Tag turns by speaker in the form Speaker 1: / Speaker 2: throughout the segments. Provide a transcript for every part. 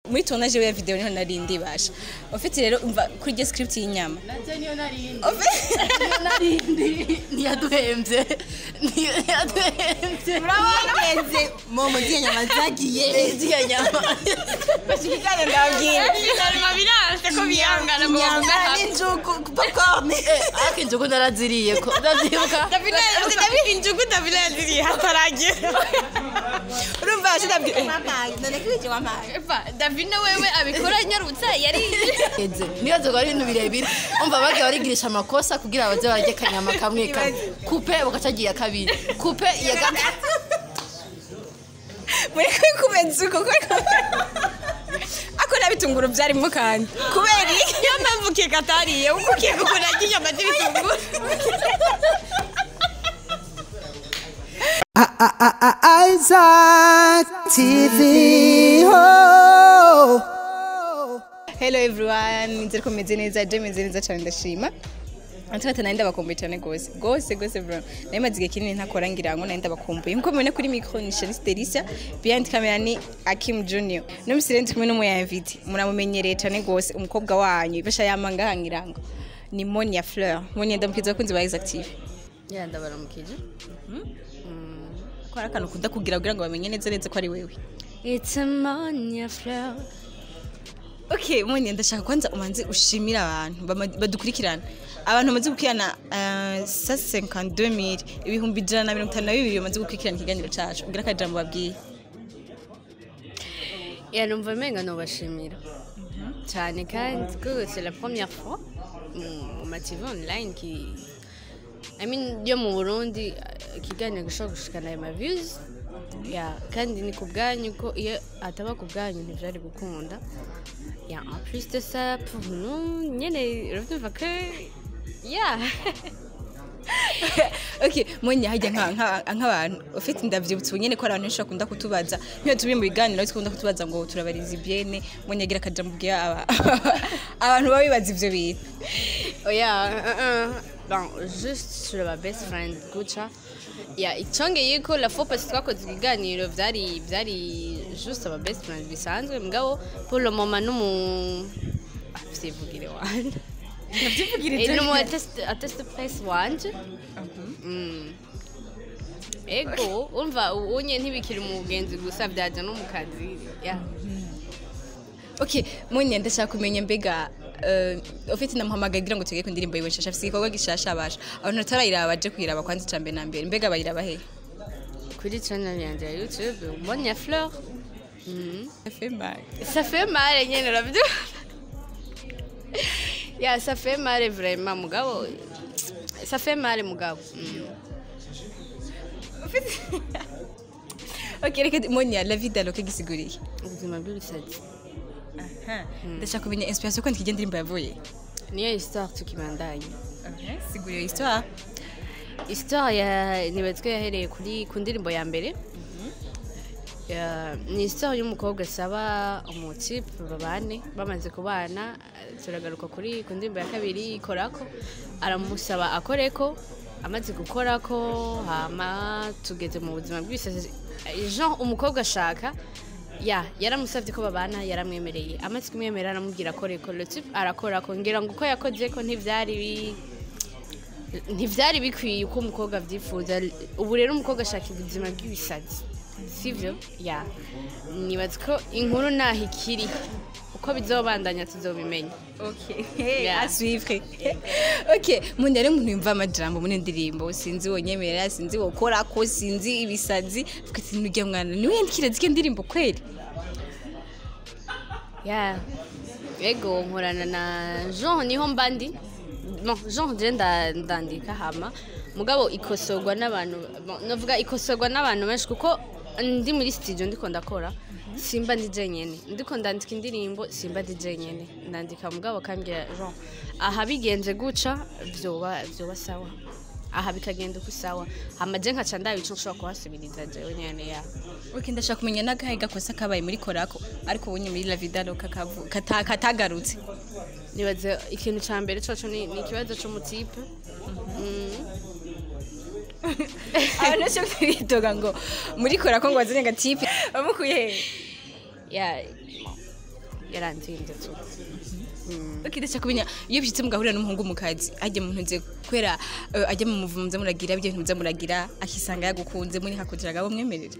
Speaker 1: muri tournage ya video niho nari ndibasha ufite rero umva kuri iryo script y'inyama
Speaker 2: nacyo niyo narindi
Speaker 1: Ufite-
Speaker 2: niyo narindi ntiyaduhembye ntiyaduhembye
Speaker 1: murabagenze momo z'iyo nyama zagiye
Speaker 2: ziriya nyama
Speaker 1: bashikirane ndababwira
Speaker 3: Finalement birase ko bihangana ngo bavuge
Speaker 1: inyama
Speaker 3: hamwe
Speaker 1: n'injugu popcorn
Speaker 2: ariko injugu naraziriye ko ndavyibuka
Speaker 3: Davina Davina injugu Davina yaziriye hataragira
Speaker 1: urumva ashidabwira mamaye none kwije mamaye
Speaker 3: Eva Davina wewe abikora nyarutsa yari
Speaker 2: Eze, nibaze ko ari ibintu birebire umva bagiye barigirisha amakosa kugira baze barye kanyama kamwe kamwe kupe bagacagira kabiri kupe iya gatatu
Speaker 1: muri kuri kubenza uko kuko ako nabitunguru byarimo kandi kubera iki
Speaker 3: niyo mpamvu keke atariye kuko keke ukuntu arya inyama z'ibitunguru
Speaker 4: Isaac TV. Oh.
Speaker 1: hello everyone nzeri ko meze neza je meze neza cyane ndashima Antwata nari ndabakumbuye cyane gose gose gose bro nari maze igihe kinini ntakora ngira ngo nari ndabakumbuye nkuko mubona kuri micro ni Shanice Delisia behind camera ni Akim Junior no misire ndi kumwe n'umuyamviti muramumenyereye cyane gose umukobwa wanyu ibasha yamanga hangira ngo ni Monia Fleur Monia ndamukiza kunzi ba Active
Speaker 2: ya ndabaramukije
Speaker 1: ko hari akantu ukunda kugira kugira ngo bamenye neza neza ko ari wewe
Speaker 2: it's a monia flower
Speaker 1: okay Monia ndashaka kwanza umanze ushimira abantu bama- badukurikirana abantu bamaze gukurikirana uh, 52 ibihumbi ijana na mirongo itanu na bibiri bamaze gukurikirana ikiganiro cacu ugira akajambo babwiye
Speaker 2: ya numva menga nobashimira cyane kandi kuko c'est la première fois mu ma TV online ki I mean yo mu Burundi eh, ikiganiro gishobora gushikana ayo ma views ya kandi ni ku bwanyu ko iyo ataba ku bwanyu ntivyari gukunda ya en plus de ça pour nous nyene uravyumva ko ya
Speaker 1: okay Monia hajya nka- nka- nk'abantu ufite ndavyibutse ubu nyene ko hari abantu benshi bakunda kutubaza nk'iyo turi mu biganiro tukunda kutubaza ngo turabariza ibyene Monia agira akajambo ubwira aba- abantu baba bibaza ivyo bintu
Speaker 2: oya uh, uh, bon juste sur ma best friend guca ya icongeye ko la fois parce twakoze ibiganiro vyari vyari juste aba best friend bisanzwe mugabo pour le moment numu vyivugire wanje Eh, numu attest attest press wanje Mm. ego umva unye ntibikiri mu bugenzi gusa vyaja no mu kazi ya
Speaker 1: okay Monia ndashaka kumenya mbega uh, ufite namuhamagaye kugira ngo tugere ku ndirimbo yiwe nshasha afite igikorwa gishasha abasha abantu batarayiraba baje kuyiraba kwanza icambere na mbere mbega bayiraba hehe
Speaker 2: kuri channel yanje ya youtube monia fleur mm.
Speaker 1: FMI
Speaker 2: Ça fait mal, nyene urabyumva ya ça fait mal vraiment mugabo ça fait mal mugabo Mm.
Speaker 1: okay reka Monia la vie d'Aloke gisiguriye
Speaker 2: ubuzima bw'ibisazi
Speaker 1: ndashaka kumenya inspiration kwandika iyo ndirimbo yavuye
Speaker 2: niyo histoire tukibandanye
Speaker 1: siguriye histoire
Speaker 2: histoire ya nibatswe yahereye kuri ku ndirimbo ya mbere Ya- ni histoire y'umukobwa asaba umutipe babane bamaze kubana eh, turagaruka kuri ku ndirimbo ya kabiri ikorako aramusaba akoreko amaze gukorako hama tugeze mu buzima bw'ibisazi Eh, jean umukobwa ashaka ya yaramusabye ko babana yaramwemereye amaze kumwemerera aramubwira akoreko le type arakorako ngira ngo uko yakoze ko ntivyari bi- ntivyari bikwiye uko umukobwa avyifuza ubu rero umukobwa ashaka ubuzima bw'ibisazi sivyo ya nibaza ko inkuru naho ikiri uko bizobandanya tuzobimenya
Speaker 1: Okay.
Speaker 2: Yeah.
Speaker 1: à suivre. okay, mun rero umuntu yumva amajambo muri ndirimbo sinzi wonyemerera sinzi wokora ko sinzi ibisazi vuga ati nujya mwana niwe yandikira zike ndirimbo kweli
Speaker 2: ya ego nkorana na jean niho mbandi no jean je nda- ndandika hama mugabo ikosorwa n'abantu bon, novuga ikosorwa n'abantu benshi kuko ndi muri studio ndiko ndakora simba ndi jenyene ndiko ndandika indirimbo simba ndi jenyene ndandika mugabo kambwira jean aha bigenze guca vyoba vyoba sawa aha bikagenda uko sawa hama je nkaca ndaba ico nshobora kuhasubiriza jewe nyene ya
Speaker 1: okay, ndashaka kumenya n'agahe gakosa kabaye muri korako ariko ubonye muri la vida loka kavu- kata- katagarutse
Speaker 2: nibaza ikintu ca mbere coco ni ni ikibazo c'umutipe Mm.
Speaker 1: abantu benshi bitoga ngo muri korako ngo wazanye agatipe bamukuye he
Speaker 2: ya yaranzinze tu
Speaker 1: ukidasha kumenya iyo byitse mugahurira n'umuhungu mu kazi ajya mu ntunze kubera eh, ajya mu muvumo muza muragira ibyo bintu muza muragira akisanga yagukunze muri hakugira gabo mwemerere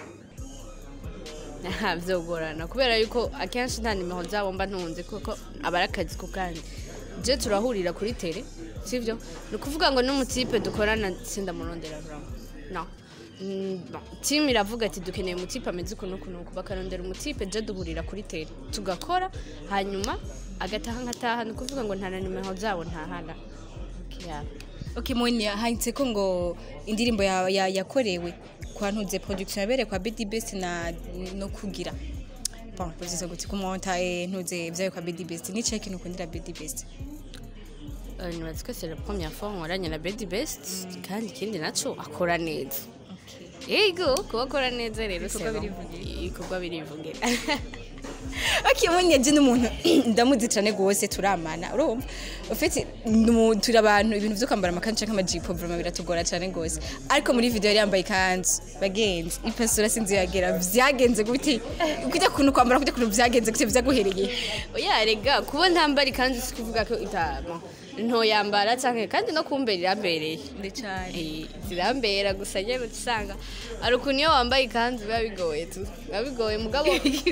Speaker 2: byogorana kubera yuko akenshi nta nimero zabo mba ntunze kuko aba ari akazi ku kandi je turahurira kuri tere sibyo ni ukuvuga ngo n'umutipe dukorana sindamurondera vrama no Mm, bon, timu iravuga ati dukeneye umutipe ameze uku n'uku n'uku bakarondera umutipe je duhurira kuri tere tugakora hanyuma agataha nkataha ni ukuvuga ngo nta na nimero zabo ntahana Yeah.
Speaker 1: okay moni handitse ko ngo indirimbo ya- ya- yakorewe kwa ntuze production yabereye kwa Bidi Best na no kugira bon bivuze ngo tikumwonta eh, ntuze byayo kwa Bidi Best ni check nukundira Bidi Best
Speaker 2: Euh, nibaza ko c'est la première fois nkoranye na Bedi Best kandi ikindi naco akora neza yego kuba akora neza rero
Speaker 1: Ibikorwa
Speaker 2: c'est bon.
Speaker 1: birivugira.
Speaker 2: ibikorwa birivugira
Speaker 1: okay moni yaje n'umuntu ndamuzi cyane gose turamana urumva ufite numu- turi abantu ibintu byo kwambara amakanzu cyangwa amajipo vraiment biratugora cyane gose ariko muri video yari yambaye ikanzu bagenzi ipasura sinzi yagera vyagenze gute kujya kuntu kwambara kujya kuntu vyagenze gute vyaguhereye
Speaker 2: oya rega kuba ntambara ikanzu si kuvuga ko itama ntoyambara canke kandi no kumbera irambereye
Speaker 1: ndecane
Speaker 2: Eh, zirambera gusa nyene usanga ari ukuntu iyo wambaye ikanzu biba bigoye tu biba bigoye mugabo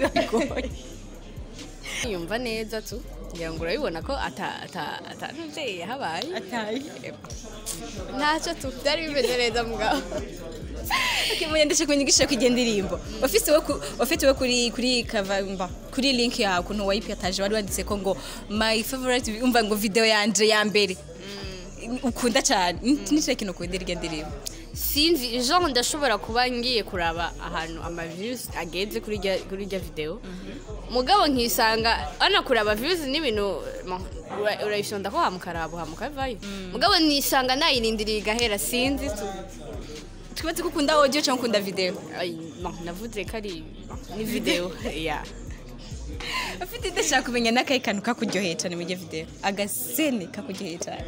Speaker 2: yumva neza tu ngira ngo urabibona ko ata ata ata ntuvyeyi habaye
Speaker 1: ataye
Speaker 2: ntacyo tu byari bimeze neza mugabo
Speaker 1: Kimuye ndashe kunyigisha kwiga ndirimbo. Ofisi we ku- ofite we kuri kuri cover mba kuri link ya kuntu wayipataje wari wanditse ko ngo my favorite umva ngo video yanje ya mbere. Ukunda cyane. Nice kintu ukundira iryo ndirimbo.
Speaker 2: sinzi genre ndashobora kuba ngiye kuraba ahantu ama views ageze kuri rya kuri rya video mugabo nkisanga ana kuraba views n'ibintu mo, ura- urayishonda ko hamukarabo hamukavayo mugabo nisanga nayirindiriye igahera sinzi tu
Speaker 1: Twibaze ko ukunda audio cyangwa ukunda video.
Speaker 2: Ay, mo, navuze ko ari ni video ya
Speaker 1: Ofite ndashaka kumenya nakaye kantu kakuryoheye cyane muri iyo video. Agasene kakuryoheye cyane.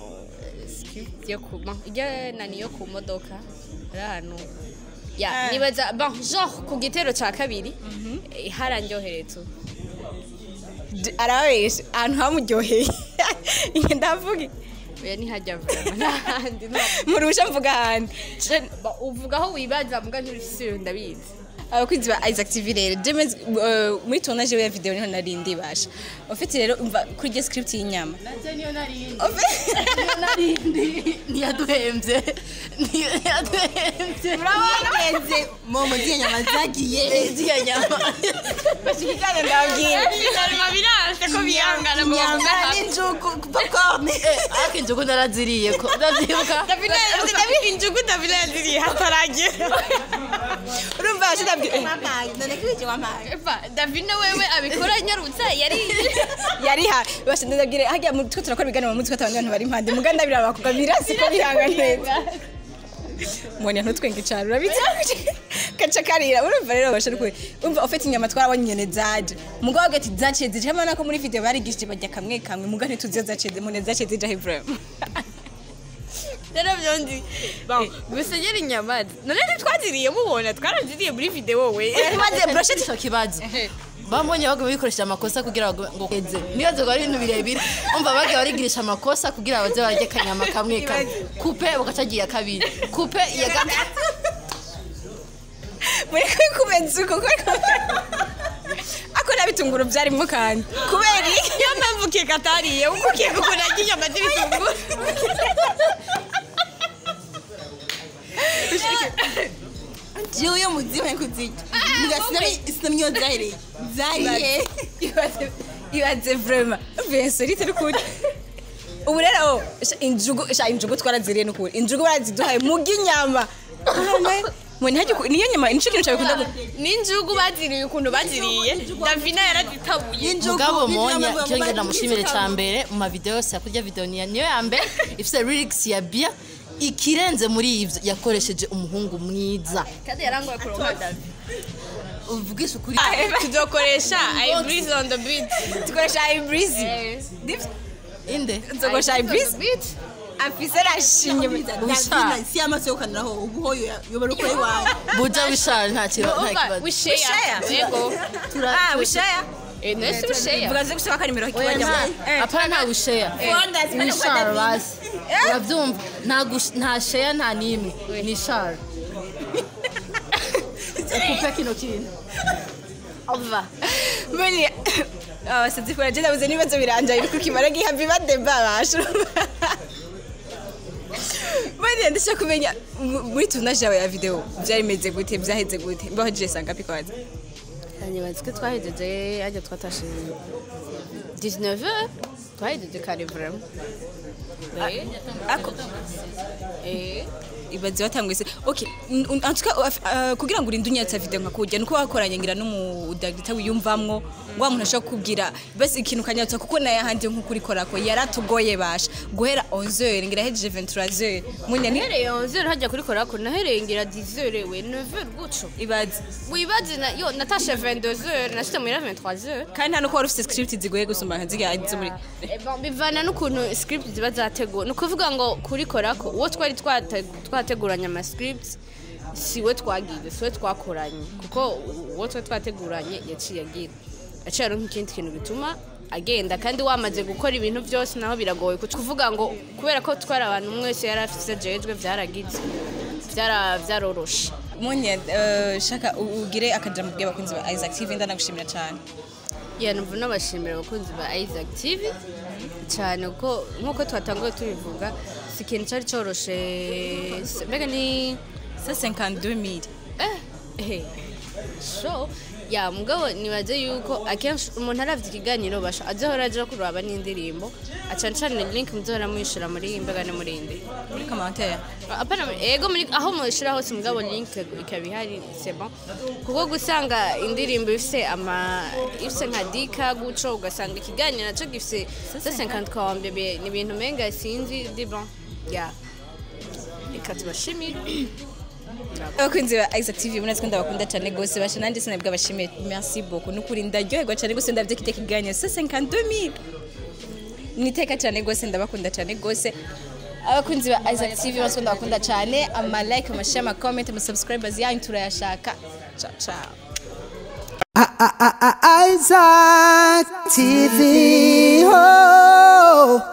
Speaker 2: yo ku mo, ijya nani yo ku modoka ari ahantu ya
Speaker 1: Ah.
Speaker 2: nibaza bon genre ku gitero ca kabiri eh, harandyohereye tu
Speaker 1: D- Arabesha ahantu hamuryoheye. Inge ndavuga.
Speaker 2: oya ntihajya vraiment n'ahandi no
Speaker 1: Murusha mvuga ahandi. Je-
Speaker 2: Ba- uvuga aho wibaza mbwa ntibisiyo ndabizi
Speaker 1: abakunzi ba Isaac TV rero James uh, muri tournage ya video niho nari ndibasha ufite rero umva kuri iyo script y'inyama
Speaker 2: niyo narindi
Speaker 1: Ufite-
Speaker 2: niyo narindi ntiyaduhembye ntiyaduhembye
Speaker 3: murabagenze momo z'iyo nyama zagiye
Speaker 2: ziriya nyama
Speaker 1: bashikanye ndababwira
Speaker 3: nyama biranse ko bihangana mu
Speaker 2: Inyama
Speaker 3: n'injugu popcorn
Speaker 2: ariko injugu naraziriye ko ndabyibuka
Speaker 3: injugu davina yaziriye hataragera
Speaker 1: urumva bashidabwira
Speaker 3: wampaye none ko ibyo wampaye
Speaker 2: Eva, davina wewe abikora nyarutse yari
Speaker 1: yari ha bashidabwira hajya mu twe turakora ibiganiro mu mutwe abantu abantu bari impande muganda biraba bakubwa birasi ko bihanga neza mwanya ntutwenge cyane urabizi kaca karira urumva rero bashaka kwe umva ufite inyama twarabonye nyene zaje mugabo gati zaciye zije hamwe nako muri video barigishije bajya kamwe kamwe mugabo ntituzi iyo zaciye mune zaciye zije he vraiment
Speaker 3: rero byondi gusa nyiri inyama none ntitwaziriye mubona twaraziriye muri video we
Speaker 5: maze brosheti icyo kibazo bambonye baguma bikoresha amakosa kugira ngo ngo keze nibaze ngo ari ibintu birebire umva bagiye barigirisha amakosa kugira baze barye kanyama kamwe kamwe kupe bagacagira kabiri kupe iya gatatu
Speaker 1: muri kwe kumenza uko kwe ako nabitunguru byarimwo kandi kubera iki
Speaker 3: niyo mpamvu keka atariye kuko keka ukuntu arya inyama z'ibitunguru jewe iyo muziwe kuzirya sinamyo zahereye zariye
Speaker 1: ibaze ibaze vraiment Vincent rite rukuri ubu rero sha injugu sha injugu twaraziriye nukuri injugu baraziduhaye muga inyama mwene hajya ku- niyo nyama nico kintu cyabikunda gu-
Speaker 3: n'injugu baziriye ukuntu baziriye davina yarazitabuye
Speaker 5: mugabo monya cyo ngenda ndamushimire cya mbere mu mavideo yose yakurya video niya niyo ya mbere ifite lyrics ya bia ikirenze muri ivyo yakoresheje umuhungu mwiza
Speaker 2: kandi yarangoye kuronka davi
Speaker 5: uvugisha ukuri
Speaker 3: tuzokoresha i breeze on the beat
Speaker 1: tukoresha ibreezy
Speaker 5: inde
Speaker 1: tukoresha ibreezy afise rashinye
Speaker 5: Usha.
Speaker 3: si amaso yo kaniraho ubu ho yobora uko iwawe
Speaker 5: buja wishara nta kiba- nta kibazo
Speaker 3: wisheya yego
Speaker 1: ah wishaya
Speaker 2: Eh, nese usheya
Speaker 1: vuga ze gusaba ko nimero
Speaker 5: oya
Speaker 1: kibajya
Speaker 5: nta apana nta gusheya ni share basi urabyumva nta gush- nta sheya nta n'imwe ni share ukupe kino kintu
Speaker 2: ova
Speaker 1: mbere abasazi kora jenda buze n'ibibazo biranja biri kukimara gihabi badeba basho mbere ndashaka kumenya mu- muri tournage yawe ya video byari bimeze gute byaheze gute mbaho je sanga pikaza
Speaker 2: nyibaze ko twahejeje hajya twatashe 19 heures twahejeje kare vraiment Eh,
Speaker 1: ako
Speaker 2: eh
Speaker 1: ibaze watanguye se okay n- n- en tout cas uh, uh, kugira ngo urinde unyatsa video nka kujya nuko wakoranye ngira n'umudagita wiyumvamwo wa muntu ashaka kubwira basi ikintu kanyatsa kuko naye ahandi nko kuri korako yaratugoye basha guhera 11h ngira hejeje 23h munya ni
Speaker 2: nahereye 11 heures hajya kuri korako nahereye ngira 10 heures we 9 heures gutyo
Speaker 1: ibaze
Speaker 2: wibaze na yo natashe 22 heures nashite muri 23 heures
Speaker 1: kandi nta nuko wari ufite script zigoye gusumba nka ziga zo muri
Speaker 2: Eh, bon, bivana n'ukuntu script ziba zateguwe ni ukuvuga ngo kuri korako uwo twari twate- twateguranye ama script siwe twagize siwe twakoranye kuko uwo twari twateguranye yaciye agira yaciye aronka ikindi kintu bituma agenda kandi wamaze gukora ibintu byose naho biragoye kuvuga ngo kubera ko twari abantu umwe wese yari afite jejwe byaragize byara- byaroroshe
Speaker 1: munya uh, shaka u- ugire akajambo bwe bakunzi ba Isaac TV ndanagushimira cyane
Speaker 2: ya numva nabashimira abakunzi ba Isaac TV cyane kuko nk'uko twatanguye tubivuga si ikintu cyari cyoroshe se- mbega ni
Speaker 1: 152000
Speaker 2: eh eh so ya mugabo nibaze yuko akenshi umuntu aravye ikiganiro basha azohora aja kuraba n'indirimbo acana cane link muzohora muyishira muri mbega no muri indi
Speaker 1: muri commentaire
Speaker 2: apana ego muri aho mushira hose mugabo link ikaba ihari c'est bon kuko gusanga indirimbo ifise ama ifise nka dika guco ugasanga ikiganiro naco gifise 50 kwambe ni ibintu menga sinzi di bon ya reka tubashimire
Speaker 1: abakunzi ba Isaac TV murazi ko ndabakunda cyane gose basha nanjye sinabwe abashimiye merci beaucoup nukuri ndaryoherwa cyane gose ndavye kite kiganiro 52000 niteka cyane gose ndabakunda cyane gose abakunzi ba Isaac TV murazi ko ndabakunda cyane ama like ama share ama comment ama subscribers yanyu turayashaka ciao ciao
Speaker 4: I- I- I- I- Isaac TV. Oh.